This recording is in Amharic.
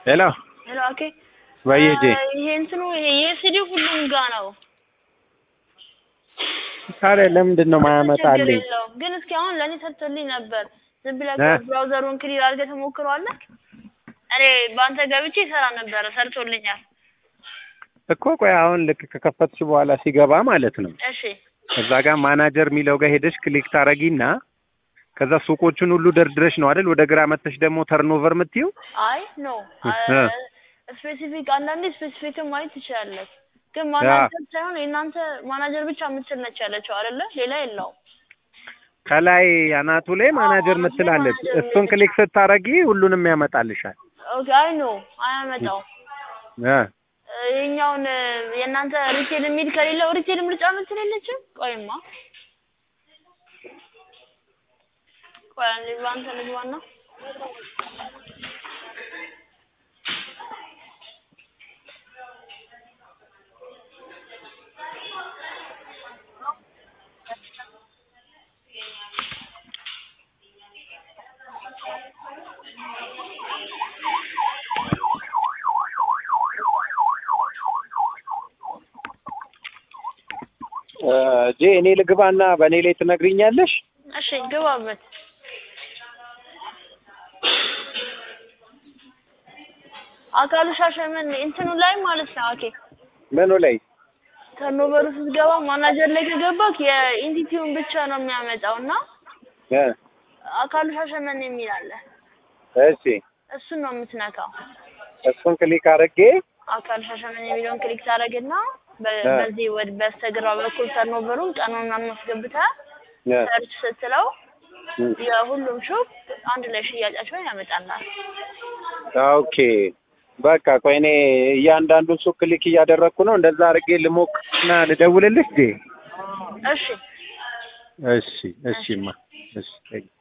ሄሎ ሄሎ ኦኬ በየጄ ይሄ እንትኑ ይሄ የሲዲ ሁሉም ጋ ነው። ታዲያ ለምንድን ነው ችግር ማያመጣልኝ? የለውም ግን እስኪ አሁን ለእኔ ሰርቶልኝ ነበር። ዝም ብለህ እ? ብራውዘሩን ክሊር አድርገህ ተሞክረዋለህ? እኔ በአንተ ገብቼ ይሰራ ነበረ፣ ሰርቶልኛል። እኮ ቆይ አሁን ልክ ከከፈትሽ በኋላ ሲገባ ማለት ነው እሺ እዛ ጋር ማናጀር የሚለው ጋር ሄደሽ ክሊክ ታረጊና ከዛ ሱቆቹን ሁሉ ደርድረሽ ነው አይደል ወደ ግራ መተሽ ደግሞ ተርኖቨር የምትይው አይ ኖ እ። ስፔሲፊክ አንዳንዴ ስፔሲፊክን ማየት ትችላለህ። ግን ማናጀር ሳይሆን የእናንተ ማናጀር ብቻ የምትል ነች ያለችው አይደለ? ሌላ የለውም። ከላይ አናቱ ላይ ማናጀር አዎ፣ ምትላለች ማናጀር እሱን ክሊክ ስታረጊ ሁሉንም ያመጣልሻል ኦኬ አይ ኖ አያመጣው እ ይሄኛውን የእናንተ ሪቴል የሚል ከሌለው ሪቴል ምርጫ ምትል የለችም? ቆይማ ቆይ አንዴ በአንተ ልግባና ጄ እኔ ልግባና በእኔ ላይ ትነግሪኛለሽ እሺ ግባበት። አካሉ ሻሸመኔ እንትኑ ላይ ማለት ነው። ኦኬ ምኑ ላይ ተርኖቨሩ ስትገባ ማናጀር ላይ ከገባክ የኢንቲቲውን ብቻ ነው የሚያመጣው እና እ አካሉ ሻሸመኔ የሚል አለ። እሺ እሱን ነው የምትነካው። እሱን ክሊክ አድርጌ አካል ሻሸመኔ የሚለውን ክሊክ ታደርግና በ- እ። በዚህ ወደ በስተግራ በኩል ተርኖቨሩን ቀኑን ምናምን አስገብተህ እ ሰርች ስትለው እ የሁሉም ሾፕ አንድ ላይ ሽያጫቸውን ያመጣላል። ኦኬ በቃ ቆይ እኔ እያንዳንዱን ሱቅ ክሊክ እያደረግኩ ነው። እንደዛ አድርጌ ልሞክርና ልደውልልሽ ጄ። እሺ እሺ እሺማ እሺ